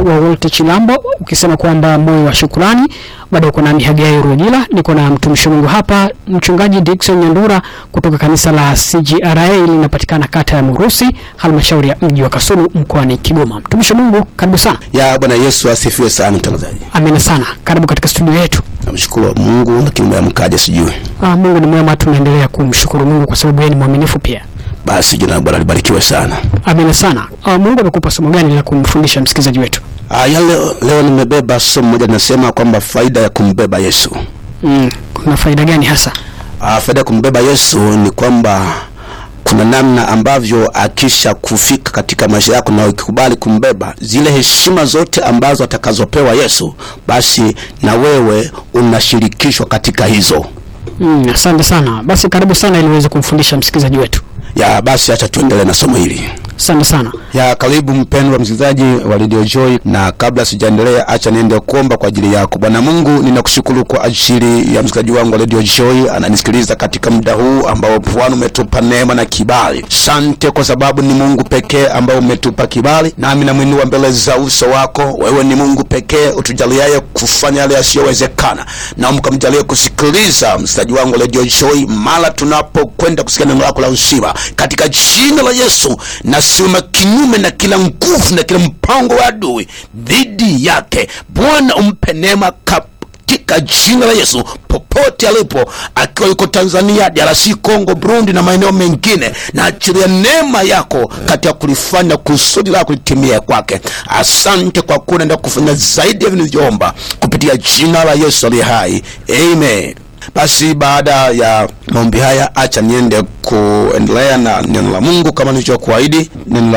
wa Wolte Chilambo ukisema kwamba moyo wa shukrani. Bado uko nami Hagai Rugila, niko na mtumishi wa Mungu hapa, mchungaji Dickson Nyandura kutoka kanisa la CGRA linapatikana kata ya Murusi, halmashauri ya mji wa Kasulu mkoani Kigoma. Mtumishi wa Mungu, karibu sana. Ya Bwana Yesu asifiwe sana mtangazaji. Amina sana, karibu katika studio yetu. Namshukuru Mungu lakini umeamkaje sijui. Ah, Mungu ni mwema, tunaendelea kumshukuru Mungu kwa sababu yeye ni mwaminifu pia. Basi jina la Bwana libarikiwe sana. Amina sana. Ah, Mungu amekupa somo gani la kumfundisha msikilizaji wetu? Ah, ya leo, leo nimebeba somo moja linasema kwamba faida ya kumbeba Yesu. Mm, kuna faida gani hasa? Ah, faida ya kumbeba Yesu ni kwamba kuna namna ambavyo akisha kufika katika maisha yako na ukikubali kumbeba, zile heshima zote ambazo atakazopewa Yesu, basi na wewe unashirikishwa katika hizo. Mm, asante sana. Basi karibu sana ili uweze kumfundisha msikilizaji wetu. Ya basi, acha tuendelee na somo hili. Asante sana. Ya karibu mpendwa msikilizaji wa Radio Joy, na kabla sijaendelea, acha niende kuomba kwa ajili yako. Bwana Mungu, ninakushukuru kwa ajili ya msikilizaji wangu wa Radio Joy ananisikiliza katika muda huu ambao Bwana umetupa neema na kibali. Sante kwa sababu ni Mungu pekee ambao umetupa kibali, nami namwinua mbele za uso wako. Wewe ni Mungu pekee utujaliaye kufanya yale yasiyowezekana, na mkamjalie kusikiliza msikilizaji wangu wa Radio Joy mara tunapokwenda kusikia neno lako la uzima, katika jina la Yesu na simama kinyume na kila nguvu na kila mpango wa adui dhidi yake. Bwana umpe neema katika jina la Yesu, popote alipo, akiwa yuko Tanzania, DRC Congo, Burundi na maeneo mengine, na achilia neema yako katika kulifanya kusudi lako litimie kwake. Asante kwa kuwa unaenda kufanya zaidi ya vinavyoomba kupitia jina la Yesu aliye hai, amen. Basi baada ya maombi haya, acha niende kuendelea na neno la Mungu kama nilichokuahidi. Neno la